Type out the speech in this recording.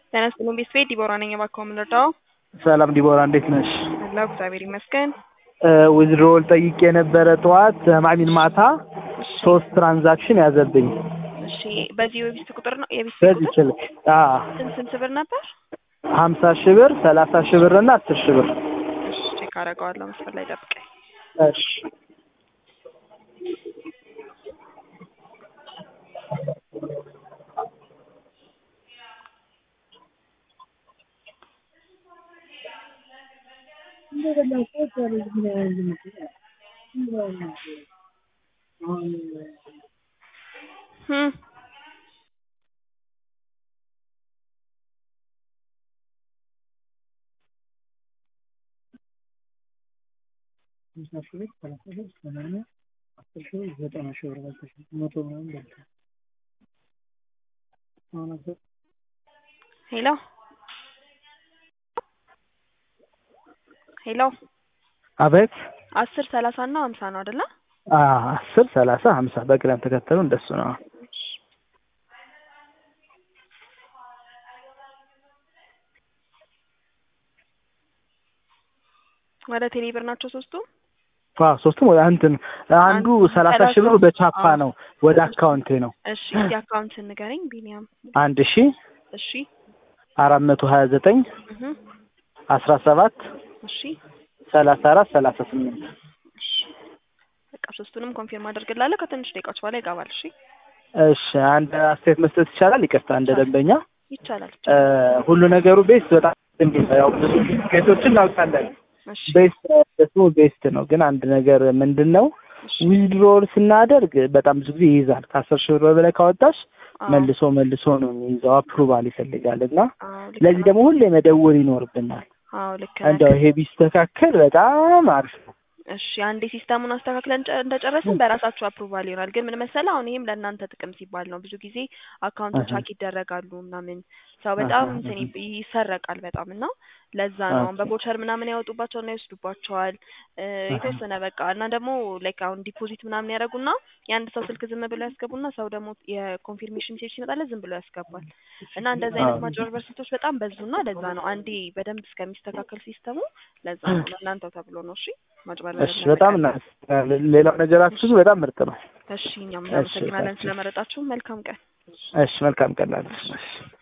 ጤና ይስጥልኝ ቤተሰቤ ዲቦራ ነኝ። እባክዎ ምን ልርዳዎ? ሰላም ዲቦራ እንዴት ነሽ? አለሁ እግዚአብሔር ይመስገን። ዊዝድሮል ጠይቄ የነበረ ጠዋት ማሚን ማታ ሶስት ትራንዛክሽን ያዘብኝ። እሺ በዚህ የቤት ቁጥር ነው የቤት በዚህ ቁጥር ችል አዎ ስንት ስንት ብር ነበር? ሀምሳ ሺህ ብር ሰላሳ ሺህ ብር እና አስር ሺህ ብር እሺ ቼክ አደርገዋለሁ። መስፈር ላይ ጠብቀኝ። እሺ ህም ሄሎ ሄሎ አቤት አስር ሰላሳ እና ሀምሳ ነው አይደለ? አዎ አስር ሰላሳ ሀምሳ በቅደም ተከተሉ እንደሱ ነው። ወደ ቴሌ ብር ናቸው ሶስቱ? አዎ ሶስቱም ወደ እንትን አንዱ ሰላሳ ሺህ ብሩ በቻፓ ነው ወደ አካውንቴ ነው። እሺ እስቲ አካውንት ንገረኝ ቢኒያም። አንድ ሺ እሺ አራት መቶ ሀያ ዘጠኝ እህ አስራ ሰባት እሺ ሰላሳ አራት ሰላሳ ስምንት እሺ በቃ ሶስቱንም ኮንፊርም አደርግልሃለሁ። ከትንሽ ደቂቃዎች በኋላ ይገባል። እሺ እሺ አንድ አስተያየት መስጠት ይቻላል? ይቅርታ እንደ ደንበኛ ይቻላል። እ ሁሉ ነገሩ ቤስት በጣም እንዴት ነው ያው ብዙ ኬቶችን እናውቃለን። እሺ ቤስት ደግሞ ቤስት ነው። ግን አንድ ነገር ምንድን ነው እሺ ዊዝድሮል ስናደርግ በጣም ብዙ ጊዜ ይይዛል። ከአስር ሺህ ብር በላይ ካወጣሽ አዎ፣ መልሶ መልሶ ነው የሚይዘው አፕሩቫል ይፈልጋል እና አዎ ልክ ለዚህ ነው። ደግሞ ሁሌ መደወል ይኖርብናል። አዎ ልክ ነህ። እንደው ይሄ ቢስተካከል በጣም አሪፍ ነው። እሺ አንዴ ሲስተሙን አስተካክለን ጨ- እንደጨረስን በራሳችሁ አፕሩቫል ይሆናል። ግን ምን መሰለህ አሁን ይሄም ለእናንተ ጥቅም ሲባል ነው። ብዙ ጊዜ አካውንቶች አሀ። ሀክ ይደረጋሉ ምናምን ሰው በጣም አሀ፣ እንትን አሀ። ይብ- ይሰረቃል በጣም እና ለዛ ነው አሁን ኦኬ። በቦቸር ምናምን ያወጡባቸውና ይወስዱባቸዋል እ አሀ። የተወሰነ በቃ እና ደግሞ ላይክ አሁን ዲፖዚት ምናምን ያደርጉና የአንድ ሰው ስልክ ዝም ብሎ ያስገቡና ሰው ደግሞ የኮንፊርሜሽን ሜሴጅ ሲመጣለት ዝም ብሎ ያስገባል እና እንደዚህ አይነት አዎ። ማጭበርበር ስልቶች በጣም በዙና ለዛ ነው አንዴ በደንብ እስከሚስተካከል ሲስተሙ ለዛ ነው ለእናንተው ተብሎ ነው። እሺ ማጭበርበር እሺ በጣም እናመሰግናለን። ሌላው ነገራችሁ በጣም ምርጥ ነው። እሺ እኛም እሺ እናመሰግናለን ታንኪዩ። ስለመረጣችሁ። መልካም ቀን። እሺ መልካም ቀን ላለሽ። እሺ